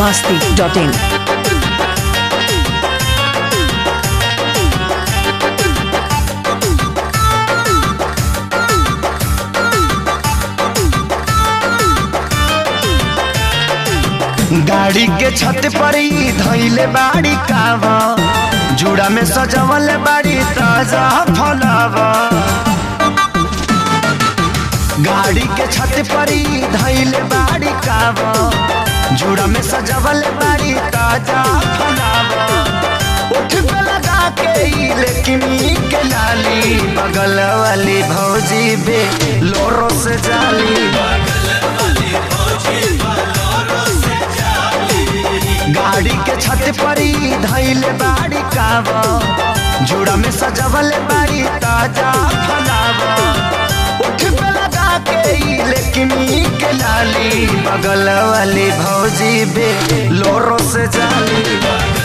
masti.in. गाड़ी के छत पर ही धैले बाड़ी कावा जुड़ा में सजवल बाड़ी ताजा फलावा गाड़ी के छत पर ही धैले बाड़ी कावा जुड़ा में सजवल बाड़ी ताजा फलावा उठ पे लगा के ही लेकिन के लाली बगल वाली भौजी बे लोरो से जाली गाड़ी के छत पर ही धैले बाड़ी कावा जुड़ा में सजवल बाड़ी ताजा फलावा उठ पे लगा के ही लेकिन के लाली बगल वाली भौजी बे लोरो से जाली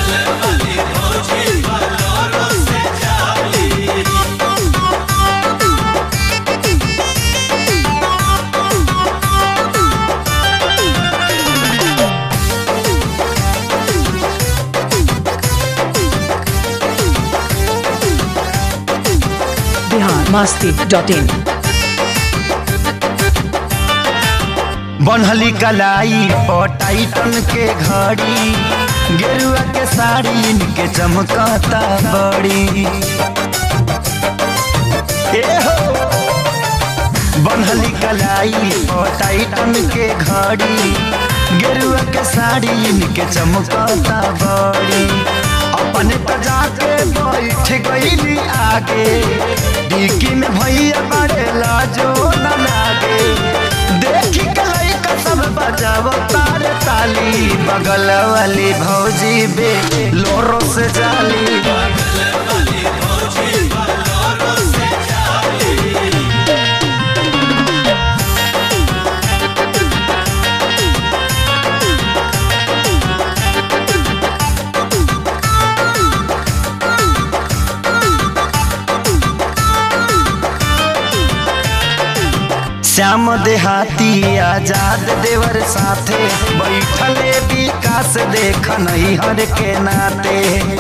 Bihar masti.in. बनहली कलाई टाइटन के घड़ी गेरुआ के साड़ी इनके चमकता बड़ी ए हो बनहली कलाई टाइटन के घड़ी गेरुआ के साड़ी इनके चमकता बड़ी अपने तो जाके बैठ गईली आगे डिक्की में भैया बड़े लाजो न लागे देखी के लइका सब बजाव तार ताली बगल वाली भौजी बे लोरो से जाली श्याम देहाती आजाद देवर साथे बैठले विकास देख नहीं हर के नाते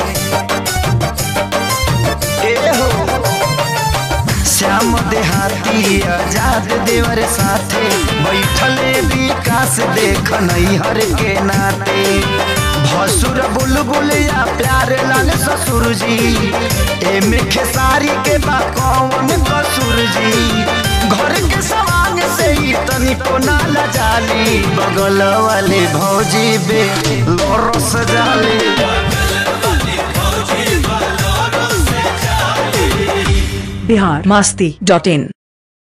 ए हो श्याम देहाती आजाद देवर साथे बैठले विकास देख नहीं हर के नाते भसुर बुलबुल या प्यार लाल ससुर जी एमे खेसारी के बा कौन कसूर जी घर के सवांग से ही तनिको नाला जाली बगल वाली भौजी बे लोरो सजाली Bihar masti.in.